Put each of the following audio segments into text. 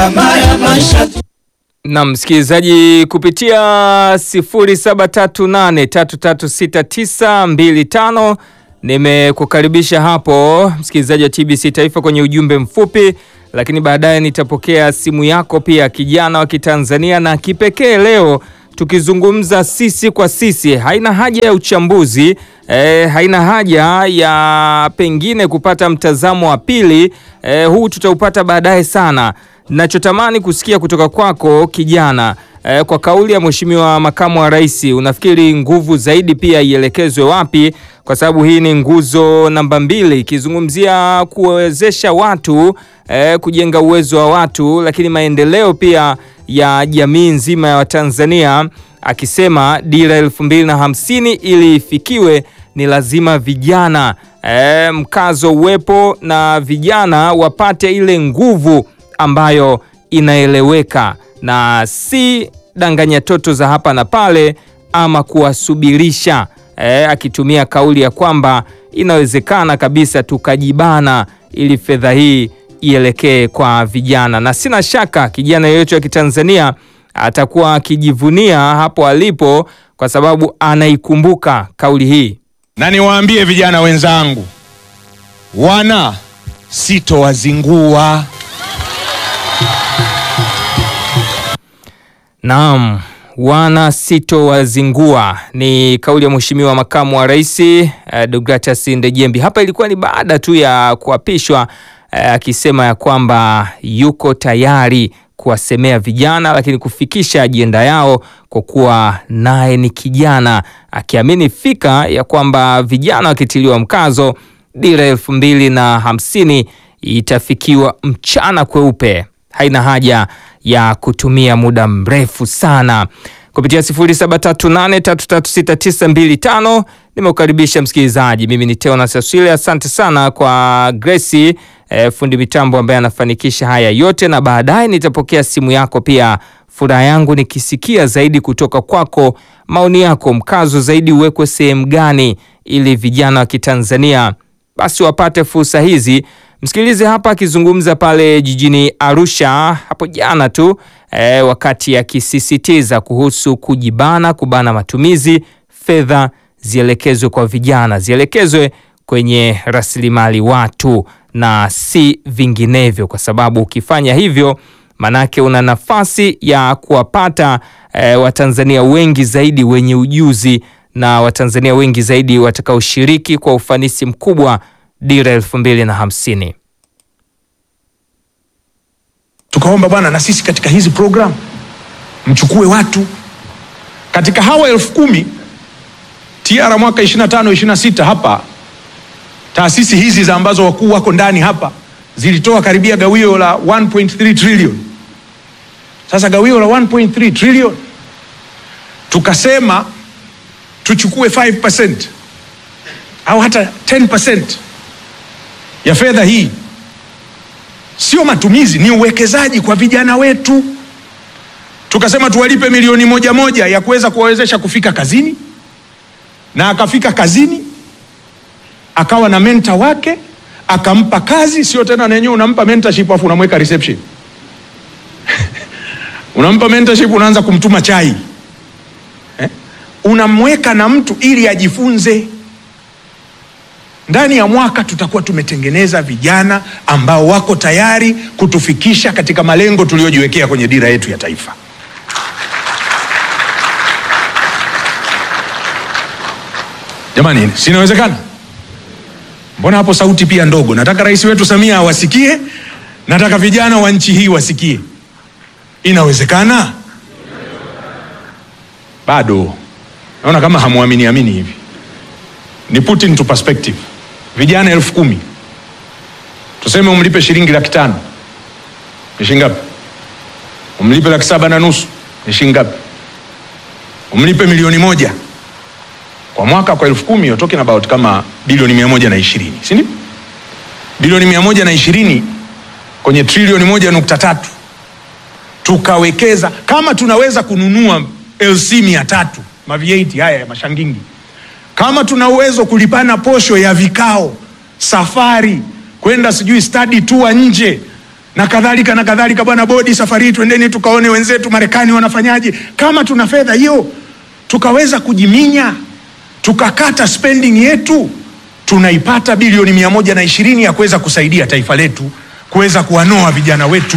gharama ya maisha Na msikilizaji kupitia 0738336925 nimekukaribisha hapo msikilizaji wa TBC Taifa kwenye ujumbe mfupi, lakini baadaye nitapokea simu yako pia, kijana wa Kitanzania, na kipekee leo tukizungumza sisi kwa sisi. Haina haja ya uchambuzi eh, haina haja ya pengine kupata mtazamo wa pili eh, huu tutaupata baadaye sana. Nachotamani kusikia kutoka kwako kijana eh, kwa kauli ya Mheshimiwa Makamu wa Rais, unafikiri nguvu zaidi pia ielekezwe wapi? Kwa sababu hii ni nguzo namba mbili ikizungumzia kuwezesha watu eh, kujenga uwezo wa watu, lakini maendeleo pia ya jamii nzima ya Watanzania, akisema dira elfu mbili na hamsini ili ifikiwe ni lazima vijana eh, mkazo uwepo na vijana wapate ile nguvu ambayo inaeleweka na si danganya toto za hapa na pale ama kuwasubirisha eh, akitumia kauli ya kwamba inawezekana kabisa tukajibana ili fedha hii ielekee kwa vijana, na sina shaka kijana yeyote wa Kitanzania atakuwa akijivunia hapo alipo kwa sababu anaikumbuka kauli hii. na niwaambie vijana wenzangu, wana sitowazingua. Naam, wana sitowazingua ni kauli ya Mheshimiwa Makamu wa Rais eh, Deogratias Ndejembi. Hapa ilikuwa ni baada tu ya kuapishwa eh, akisema ya kwamba yuko tayari kuwasemea vijana, lakini kufikisha ajenda yao kwa kuwa naye ni kijana, akiamini fika ya kwamba vijana wakitiliwa mkazo, dira elfu mbili na hamsini itafikiwa mchana kweupe. Haina haja ya kutumia muda mrefu sana. Kupitia 0738336925 nimeukaribisha msikilizaji. Mimi ni Teonas Aswile, asante sana kwa Gracie eh, fundi mitambo ambaye anafanikisha haya yote, na baadaye nitapokea simu yako pia. Furaha yangu nikisikia zaidi kutoka kwako, maoni yako, mkazo zaidi uwekwe sehemu gani ili vijana wa Kitanzania basi wapate fursa hizi. Msikilize hapa akizungumza pale jijini Arusha hapo jana tu eh, wakati akisisitiza kuhusu kujibana, kubana matumizi, fedha zielekezwe kwa vijana, zielekezwe kwenye rasilimali watu na si vinginevyo, kwa sababu ukifanya hivyo manake una nafasi ya kuwapata eh, Watanzania wengi zaidi wenye ujuzi na Watanzania wengi zaidi watakaoshiriki kwa ufanisi mkubwa dira elfu mbili na hamsini. Tukaomba bwana, na sisi katika hizi program mchukue watu katika hawa elfu kumi tiara mwaka 25 26 hapa taasisi hizi za ambazo wakuu wako ndani hapa zilitoa karibia gawio la 1.3 trillion. Sasa gawio la 1.3 trillion tukasema tuchukue 5% au hata 10% ya fedha hii. Sio matumizi, ni uwekezaji kwa vijana wetu. Tukasema tuwalipe milioni moja moja ya kuweza kuwawezesha kufika kazini, na akafika kazini akawa na mentor wake akampa kazi, sio tena na yenyewe unampa mentorship afu unamweka reception unampa mentorship, unaanza kumtuma chai eh? Unamweka na mtu ili ajifunze. Ndani ya mwaka tutakuwa tumetengeneza vijana ambao wako tayari kutufikisha katika malengo tuliyojiwekea kwenye dira yetu ya taifa. Jamani, sinawezekana? Mbona hapo sauti pia ndogo? Nataka rais wetu Samia awasikie, nataka vijana wa nchi hii wasikie. Inawezekana? Bado naona kama hamwamini amini hivi. Ni put into perspective, vijana elfu kumi tuseme umlipe shilingi laki tano ni shilingi ngapi? Umlipe laki saba na nusu ni shilingi ngapi? Umlipe milioni moja kwa mwaka kwa elfu kumi you're talking about kama bilioni mia moja na ishirini si ndio? Bilioni mia moja na ishirini kwenye trilioni moja nukta tatu tukawekeza. Kama tunaweza kununua LC mia tatu ma V8 haya ya mashangingi, kama tuna uwezo kulipana posho ya vikao, safari kwenda sijui study tour nje na kadhalika na kadhalika. Bwana bodi, safari hii twendeni tukaone wenzetu Marekani wanafanyaje. Kama tuna fedha hiyo tukaweza kujiminya tukakata spending yetu, tunaipata bilioni mia moja na ishirini ya kuweza kusaidia taifa letu kuweza kuwanoa vijana wetu.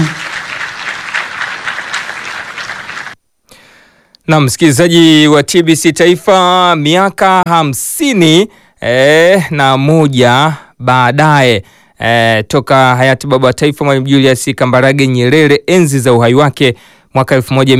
Na msikilizaji wa TBC Taifa, miaka hamsini eh, na moja baadaye eh, toka hayati baba wa taifa Mwalimu Julius Kambarage Nyerere enzi za uhai wake mwaka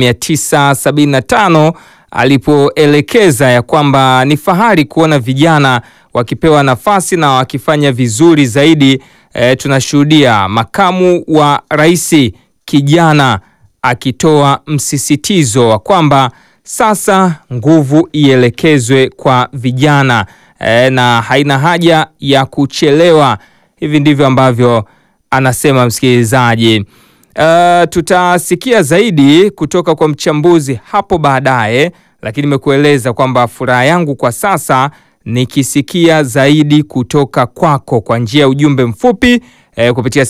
1975 alipoelekeza ya kwamba ni fahari kuona vijana wakipewa nafasi na wakifanya vizuri zaidi. Eh, tunashuhudia makamu wa rais kijana akitoa msisitizo wa kwamba sasa nguvu ielekezwe kwa vijana e, na haina haja ya kuchelewa. Hivi ndivyo ambavyo anasema msikilizaji. Uh, tutasikia zaidi kutoka kwa mchambuzi hapo baadaye, lakini nimekueleza kwamba furaha yangu kwa sasa nikisikia zaidi kutoka kwako kwa njia ya ujumbe mfupi eh, kupitia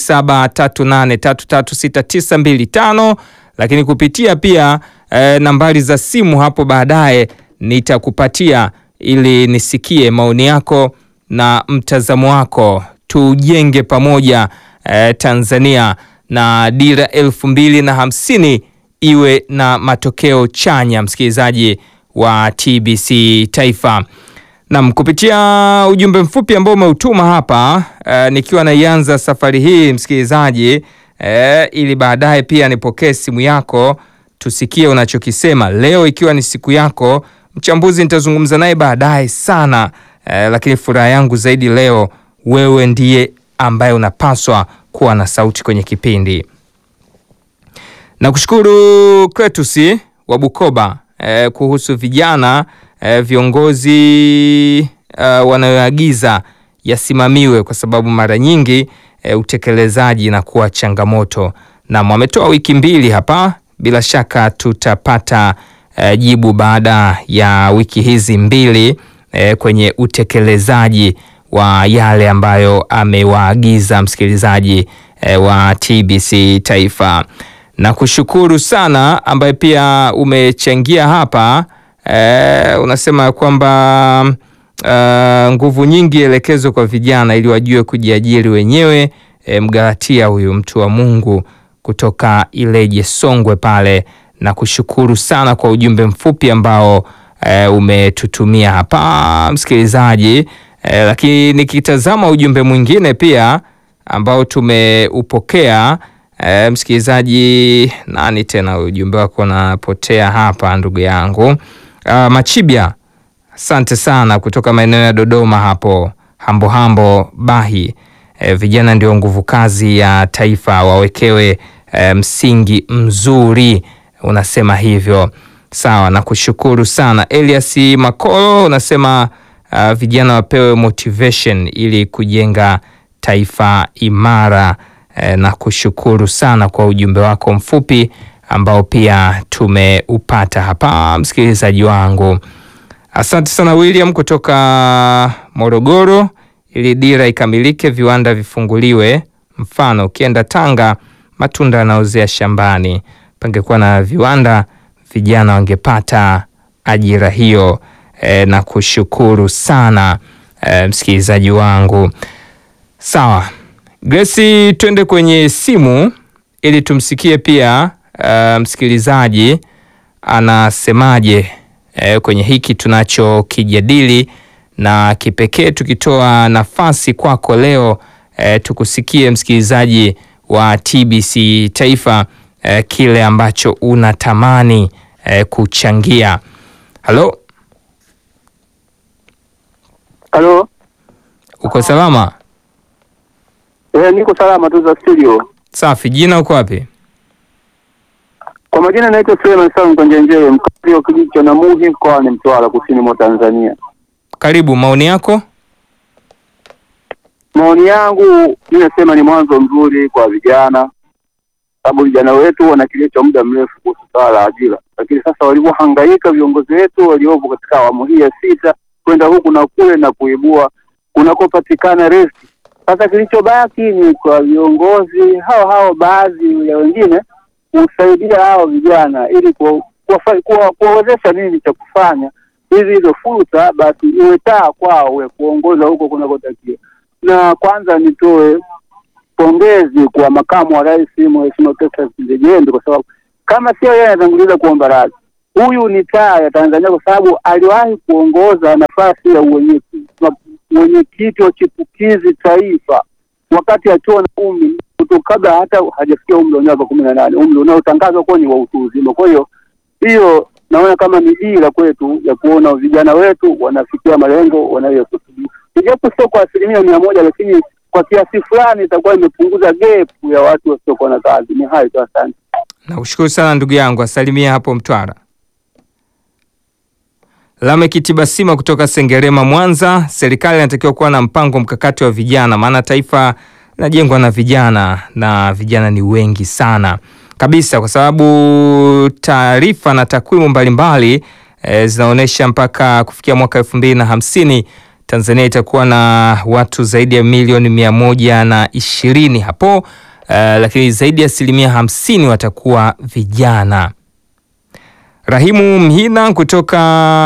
0738336925 lakini kupitia pia eh, nambari za simu hapo baadaye nitakupatia ili nisikie maoni yako na mtazamo wako, tujenge pamoja eh, Tanzania na dira elfu mbili na hamsini iwe na matokeo chanya, msikilizaji wa TBC Taifa. Nam, kupitia ujumbe mfupi ambao umeutuma hapa uh, nikiwa naianza safari hii msikilizaji, uh, ili baadaye pia nipokee simu yako tusikie unachokisema leo, ikiwa ni siku yako. Mchambuzi nitazungumza naye baadaye sana, uh, lakini furaha yangu zaidi leo, wewe ndiye ambaye unapaswa kuwa na sauti kwenye kipindi. Nakushukuru Kretusi wa Bukoba uh, kuhusu vijana Uh, viongozi uh, wanayoagiza yasimamiwe kwa sababu mara nyingi uh, utekelezaji inakuwa changamoto. Na wametoa wiki mbili hapa, bila shaka tutapata uh, jibu baada ya wiki hizi mbili uh, kwenye utekelezaji wa yale ambayo amewaagiza msikilizaji uh, wa TBC Taifa. Na kushukuru sana ambaye pia umechangia hapa Eh, unasema kwamba uh, nguvu nyingi elekezwe kwa vijana ili wajue kujiajiri wenyewe. Eh, Mgalatia huyu mtu wa Mungu kutoka Ileje Songwe pale, na kushukuru sana kwa ujumbe mfupi ambao eh, umetutumia hapa msikilizaji. Eh, lakini nikitazama ujumbe mwingine pia ambao tumeupokea eh, msikilizaji, nani tena ujumbe wako napotea hapa ndugu yangu Uh, Machibia, asante sana kutoka maeneo ya Dodoma hapo hambo hambo Bahi. E, vijana ndio nguvu kazi ya taifa, wawekewe e, msingi mzuri, unasema hivyo. Sawa, na kushukuru sana. Elias Makolo unasema uh, vijana wapewe motivation ili kujenga taifa imara. E, na kushukuru sana kwa ujumbe wako mfupi ambao pia tumeupata hapa msikilizaji wangu. Asante sana William kutoka Morogoro. Ili dira ikamilike, viwanda vifunguliwe. Mfano, ukienda Tanga, matunda yanaozea shambani. Pangekuwa na viwanda, vijana wangepata ajira hiyo. E, na kushukuru sana e, msikilizaji wangu. Sawa Grace, twende kwenye simu ili tumsikie pia Uh, msikilizaji anasemaje eh, kwenye hiki tunachokijadili, na kipekee tukitoa nafasi kwako leo eh, tukusikie msikilizaji wa TBC Taifa eh, kile ambacho unatamani eh, kuchangia. Halo, halo, uko salama? Eh, niko salama tu za studio. Safi. Jina uko wapi? Kwa majina naitwa Suleiman Salum Konjenjere, mkazi wa kijiji cha Namuhi mkoani Mtwara, kusini mwa Tanzania. Karibu, maoni yako. Maoni yangu mi nasema ni mwanzo mzuri kwa vijana, sababu vijana wetu wana kilio cha muda mrefu kuhusu swala la ajira, lakini sasa walivyohangaika viongozi wetu waliopo katika awamu hii ya sita kwenda huku na kule na kuibua kunakopatikana resti Sasa kilichobaki ni kwa viongozi hao hao, baadhi ya wengine kusaidia hao vijana ili kuwa- kuwafa- kuwa- kuwawezesha nini cha kufanya, ili hizo fursa basi iwe taa kwao we kuongoza huko kunakotakiwa. Na kwanza nitoe pongezi kwa makamu wa rais Mheshimiwa Festus Ndejembe kwa sababu kama sio yeye anatanguliza kuomba radhi, huyu ni taa ya Tanzania kwa sababu aliwahi kuongoza nafasi ya uwenyekiti mwenyekiti wa chipukizi taifa wakati akiwa na umri kuto kabla hata hajafikia umri wa miaka kumi na nane, umri unaotangazwa kuwa ni wa utu uzima. Kwa hiyo hiyo naona kama ni dira kwetu ya kuona vijana wetu wanafikia malengo wanayokusudia, ijapo sio kwa asilimia mia moja, lakini kwa kiasi fulani itakuwa imepunguza gap ya watu wasiokuwa na kazi. Ni hayo tu, asante. Nakushukuru sana ndugu yangu, asalimia hapo Mtwara. Lameck Tibasima kutoka Sengerema, Mwanza. Serikali inatakiwa kuwa na mpango mkakati wa vijana, maana taifa linajengwa na vijana na vijana ni wengi sana kabisa, kwa sababu taarifa na takwimu mbalimbali e, zinaonyesha mpaka kufikia mwaka elfu mbili na hamsini Tanzania itakuwa na watu zaidi ya milioni mia moja na ishirini hapo e, lakini zaidi ya asilimia hamsini watakuwa vijana. Rahimu Mhina kutoka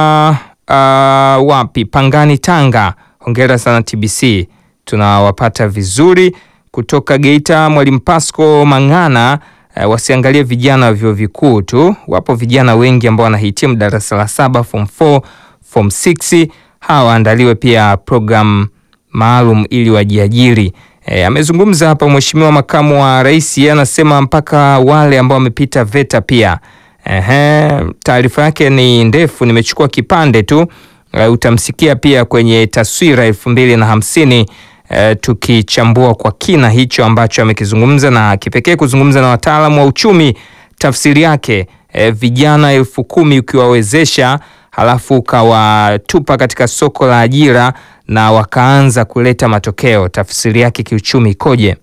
uh, wapi Pangani, Tanga. Hongera sana TBC, tunawapata vizuri. Kutoka Geita, Mwalimu Pasco Mang'ana. Uh, wasiangalie vijana wa vyuo vikuu tu, wapo vijana wengi ambao wanahitimu darasa la saba, form 4, form 6. Hawa waandaliwe pia program maalum ili wajiajiri. E, amezungumza hapa Mheshimiwa Makamu wa Rais, yeye anasema mpaka wale ambao wamepita VETA pia Ehe, taarifa yake ni ndefu, nimechukua kipande tu. Uh, utamsikia pia kwenye taswira elfu mbili na hamsini uh, tukichambua kwa kina hicho ambacho amekizungumza na kipekee kuzungumza na wataalamu wa uchumi. Tafsiri yake uh, vijana elfu kumi ukiwawezesha, halafu ukawatupa katika soko la ajira na wakaanza kuleta matokeo, tafsiri yake kiuchumi ikoje?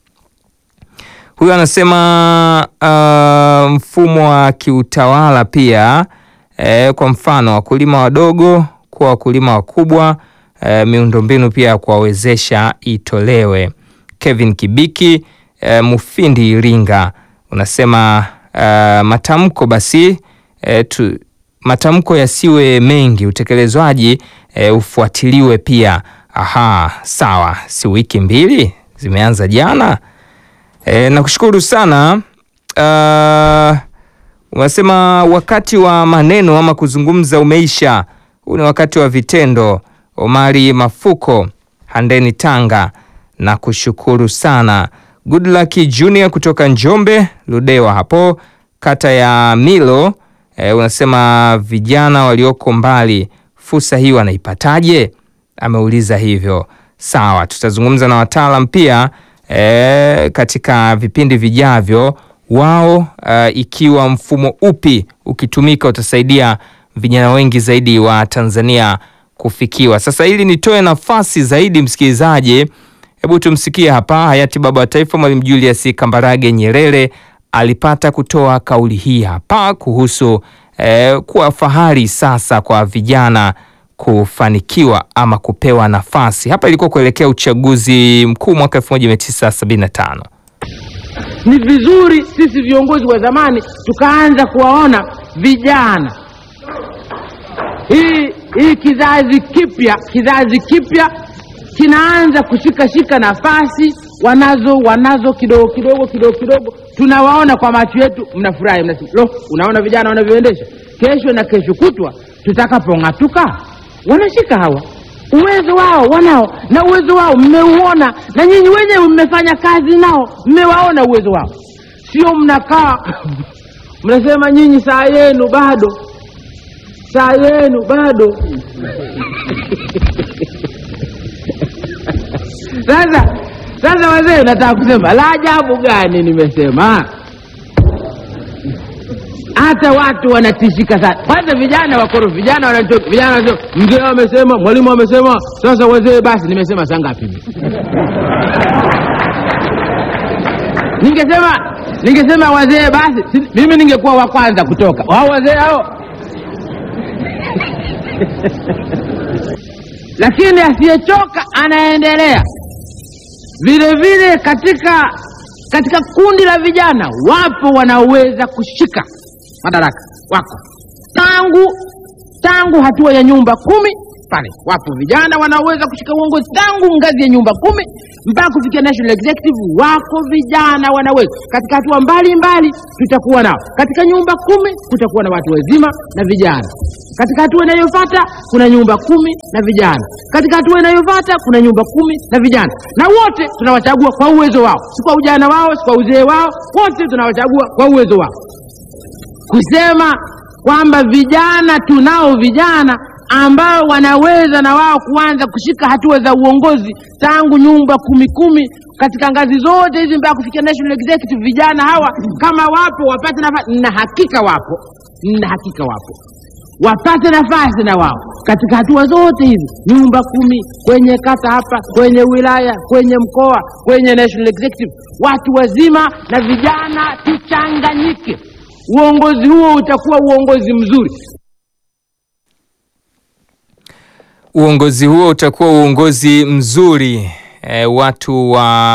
Huyu anasema uh, mfumo wa kiutawala pia eh, kwa mfano wakulima wadogo kuwa wakulima wakubwa eh, miundombinu pia ya kuwawezesha itolewe. Kevin Kibiki eh, Mufindi Iringa unasema uh, matamko basi eh, tu, matamko yasiwe mengi, utekelezwaji eh, ufuatiliwe pia. Aha, sawa, si wiki mbili zimeanza jana. E, nakushukuru sana. Uh, unasema wakati wa maneno ama kuzungumza umeisha, huu ni wakati wa vitendo. Omari Mafuko, Handeni, Tanga, na kushukuru sana. Good luck Junior kutoka Njombe, Ludewa hapo kata ya Milo. E, unasema vijana walioko mbali fursa hii wanaipataje? Ameuliza hivyo. Sawa, tutazungumza na wataalam pia E, katika vipindi vijavyo wao uh, ikiwa mfumo upi ukitumika utasaidia vijana wengi zaidi wa Tanzania kufikiwa. Sasa ili nitoe nafasi zaidi msikilizaji, hebu tumsikie hapa hayati baba wa taifa Mwalimu Julius Kambarage Nyerere alipata kutoa kauli hii hapa kuhusu eh, kuwa fahari sasa kwa vijana kufanikiwa ama kupewa nafasi. Hapa ilikuwa kuelekea uchaguzi mkuu mwaka 1975. Ni vizuri sisi viongozi wa zamani tukaanza kuwaona vijana, hii hii kizazi kipya, kizazi kipya kinaanza kushikashika nafasi wanazo wanazo kidogo kidogo kidogo kidogo, tunawaona kwa macho yetu, mnafurahi, mnasema lo, unaona vijana wanavyoendesha. Kesho na kesho kutwa tutakapong'atuka, wanashika hawa uwezo wao wanao, na uwezo wao mmeuona, na nyinyi wenyewe mmefanya kazi nao, mmewaona uwezo wao, sio mnakaa mnasema nyinyi saa yenu bado, saa yenu bado. Sasa sasa, wazee, nataka kusema la ajabu gani? Nimesema hata watu wanatishika sana. Kwanza vijana wakoro, vijana wanachoka, vijana wanasema mzee amesema, mwalimu amesema, sasa wazee basi. Nimesema saa ngapi? Ningesema ningesema wazee basi, si- mimi ningekuwa wa kwanza kutoka. Wao wazee hao lakini asiyechoka anaendelea. Vile vile katika katika kundi la vijana wapo wanaoweza kushika madaraka, wako tangu tangu hatua ya nyumba kumi pale, wapo vijana wanaoweza kushika uongozi tangu ngazi ya nyumba kumi mpaka kufikia national executive. Wako vijana wanaweza katika hatua mbalimbali, tutakuwa nao katika nyumba kumi. Kutakuwa na watu wazima na vijana. Katika hatua inayofuata kuna nyumba kumi na vijana. Katika hatua inayofuata kuna nyumba kumi na vijana, na wote tunawachagua kwa uwezo wao, si kwa ujana wao, si kwa uzee wao. Wote tunawachagua kwa uwezo wao kusema kwamba vijana tunao vijana ambao wanaweza na wao kuanza kushika hatua za uongozi tangu nyumba kumi kumi katika ngazi zote hizi mpaka kufikia national executive. Vijana hawa kama wapo wapate nafasi, na hakika wapo, na hakika wapo, wapate nafasi na wao katika hatua zote hizi, nyumba kumi, kwenye kata hapa, kwenye wilaya, kwenye mkoa, kwenye national executive, watu wazima na vijana tuchanganyike. Uongozi huo utakuwa uongozi mzuri. Uongozi huo utakuwa uongozi mzuri. E, watu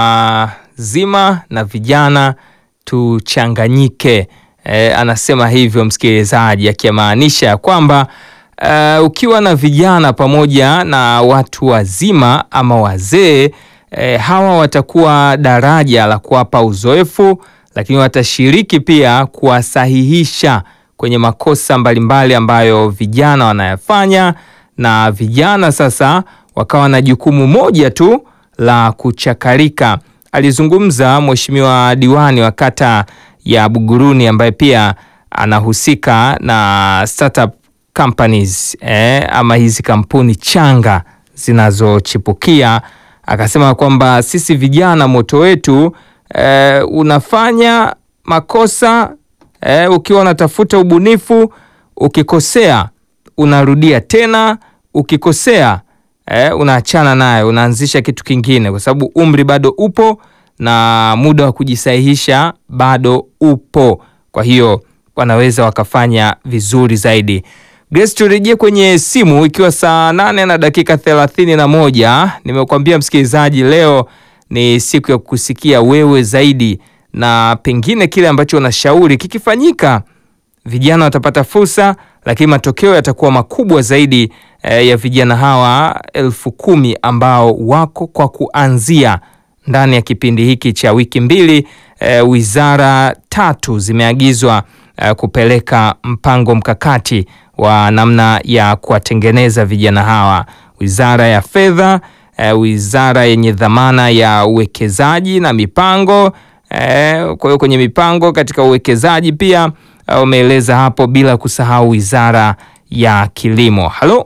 wazima na vijana tuchanganyike. E, anasema hivyo msikilizaji, akimaanisha kwamba e, ukiwa na vijana pamoja na watu wazima ama wazee e, hawa watakuwa daraja la kuwapa uzoefu, lakini watashiriki pia kuwasahihisha kwenye makosa mbalimbali ambayo vijana wanayafanya na vijana sasa wakawa na jukumu moja tu la kuchakarika. Alizungumza mheshimiwa diwani wa kata ya Buguruni ambaye pia anahusika na startup companies eh, ama hizi kampuni changa zinazochipukia. Akasema kwamba sisi vijana moto wetu eh, unafanya makosa eh, ukiwa unatafuta ubunifu, ukikosea unarudia tena, ukikosea eh, unaachana nayo, unaanzisha kitu kingine, kwa sababu umri bado upo na muda wa kujisahihisha bado upo. Kwa hiyo wanaweza wakafanya vizuri zaidi. Grace, turejee kwenye simu ikiwa saa nane na dakika thelathini na moja. Nimekuambia msikilizaji, leo ni siku ya kukusikia wewe zaidi, na pengine kile ambacho unashauri kikifanyika vijana watapata fursa, lakini matokeo yatakuwa makubwa zaidi eh, ya vijana hawa elfu kumi ambao wako kwa kuanzia ndani ya kipindi hiki cha wiki mbili. Eh, wizara tatu zimeagizwa eh, kupeleka mpango mkakati wa namna ya kuwatengeneza vijana hawa. Wizara ya Fedha, eh, wizara yenye dhamana ya uwekezaji na mipango eh, kwa hiyo kwenye mipango katika uwekezaji pia umeeleza hapo, bila kusahau wizara ya kilimo. Halo,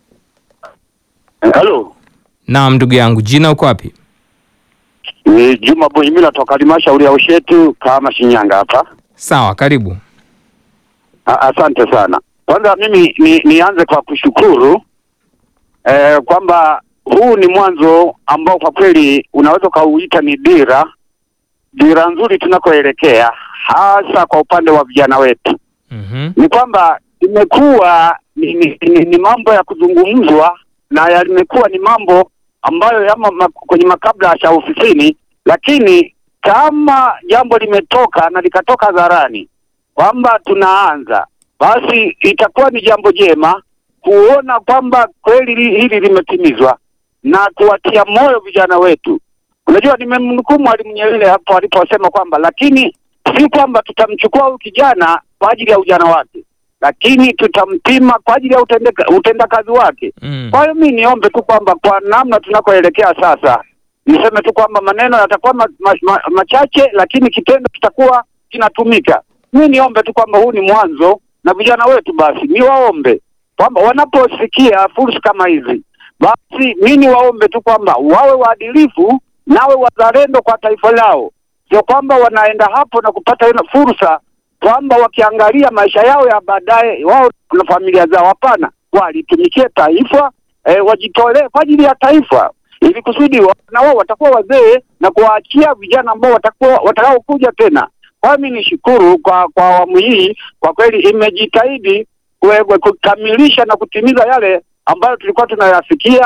Halo, naam, ndugu yangu, jina uko wapi? ni Juma Bunyimila toka halmashauri ya Ushetu kama Shinyanga hapa. Sawa, karibu. A- Asante sana. Kwanza mimi ni, nianze kwa kushukuru eh, kwamba huu ni mwanzo ambao kwa kweli unaweza ukauita ni dira dira nzuri tunakoelekea, hasa kwa upande wa vijana wetu. Mhm. Ni kwamba imekuwa ni, ni, ni, ni mambo ya kuzungumzwa na yamekuwa ni mambo ambayo yamo ma, kwenye makabla ya ofisini, lakini kama jambo limetoka na likatoka hadharani kwamba tunaanza, basi itakuwa ni jambo jema kuona kwamba kweli li- hili limetimizwa na kuwatia moyo vijana wetu. Unajua, nimemnukuu Mwalimu Nyerere hapo aliposema kwamba, lakini si kwamba tutamchukua huyu kijana kwa ajili ya ujana wake, lakini tutampima kwa ajili ya utendeka, utendakazi wake. Mm. Kwa hiyo mi niombe tu kwamba kwa namna tunakoelekea sasa, niseme tu kwamba maneno yatakuwa ma, ma, ma, machache, lakini kitendo kitakuwa kinatumika. Mi niombe tu kwamba huu ni mwanzo, na vijana wetu basi niwaombe kwamba wanaposikia fursa kama hizi, basi mi niwaombe tu kwamba wawe waadilifu, nawe wazalendo kwa taifa lao, sio kwamba wanaenda hapo na kupata ile fursa kwamba wakiangalia maisha yao ya baadaye wao na familia zao. Hapana, walitumikie taifa eh, wajitolee kwa ajili ya taifa ili kusudi wa- na wao watakuwa wazee na kuwaachia vijana ambao watakuwa watakaokuja tena. Kwa hiyo mi nishukuru kwa kwa awamu hii, kwa kweli imejitahidi kue- kue- kukamilisha na kutimiza yale ambayo tulikuwa tunayafikia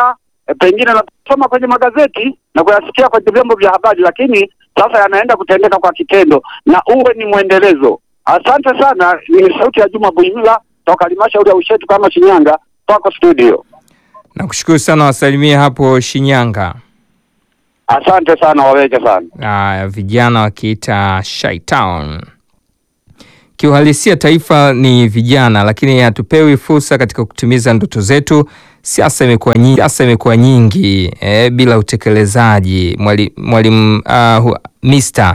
e, pengine nasoma kwenye magazeti na kuyasikia kwenye vyombo vya habari, lakini sasa yanaenda kutendeka kwa kitendo na uwe ni mwendelezo. Asante sana. Ni sauti ya Juma Buimila toka halmashauri ya Ushetu kama Shinyanga, kwako studio. Nakushukuru sana, wasalimie hapo Shinyanga. Asante sana, waweke sana. Aya, vijana wakiita Shy Town. Kiuhalisia taifa ni vijana, lakini hatupewi fursa katika kutimiza ndoto zetu. Siasa imekuwa nyingi, siasa imekuwa nyingi eh, bila utekelezaji. Mwalimu mwalimu uh, Mr